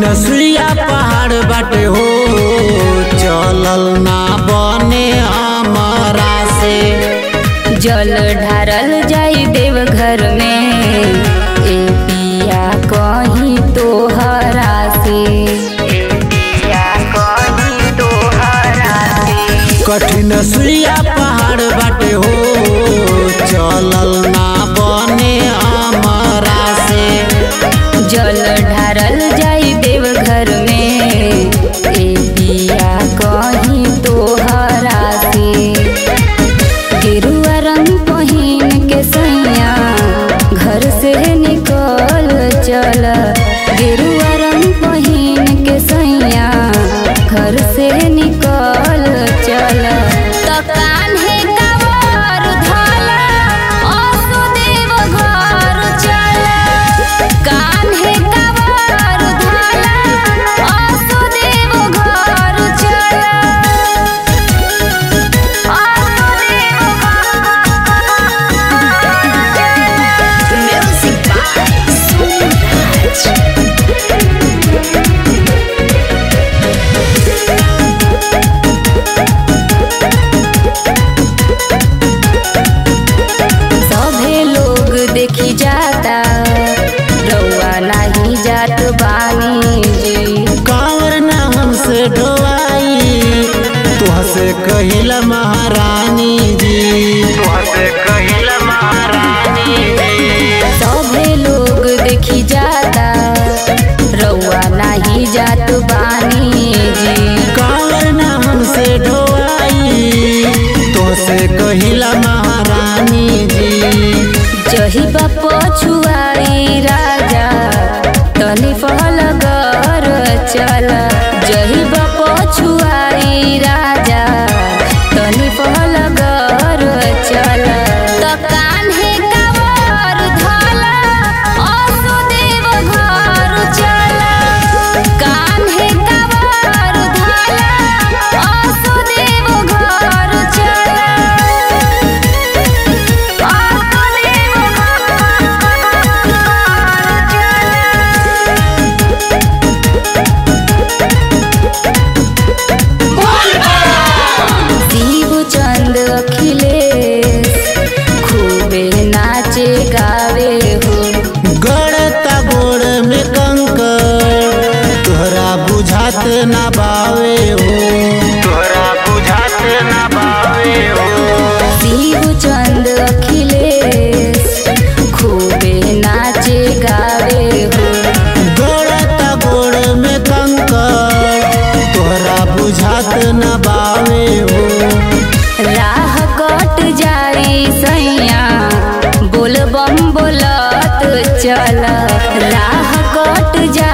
कठिन सुइया पहाड़ बाटे हो चलल ना बने हमरा से जल ढारल जाई देवघर में ए पिया कहीं तोहरा से ए पिया कहीं तोहरा से कठिन सुइया पहाड़ बाटे हो चलल ना बने हमरा से जल ढारल जाई देवघर में ए पिया कहीं तोहरा से गेरुआ रंग पहिन के सैया घर से निकल चल गेरुआ रंग पहिन के सैया घर से निकल चल त कान्हे कवर धला असुदेव घर चल कान्हे कवर धला असुदेव घर चल Music by Soulage. सभे लोग देखी जाता रउआ नहीं जात बानी जी कांवर ना हमसे ढोवाई तुहसे कहिला महारानी जी तुहसे कहिला महारानी जी सभे लोग देखी जाता रउआ नहीं जात बानी जी कांवर ना हमसे ढोवाई तुहसे कहिला महारानी जी जही बाप छुआई राजा तनी फल कर चल जही बाप छुआई राजा तनी फल कर चल त कान्हे कवर धला असुदेव घर चल कान्हे कवर धला असुदेव घर चल शिव चंद अखिलेश खूबे नाचे गावे हो गड़ता गोड़ में कंकर तोहरा बुझात ना बावे हो तोहरा बुझात ना बावे हो शिव चंद अखिलेश खूबे नाचे गावे हो गड़ता गोड़ में कंकर तोहरा बुझात ना बावे हो राह कट जाई सैया बोल बम बोलत चल राह कट जा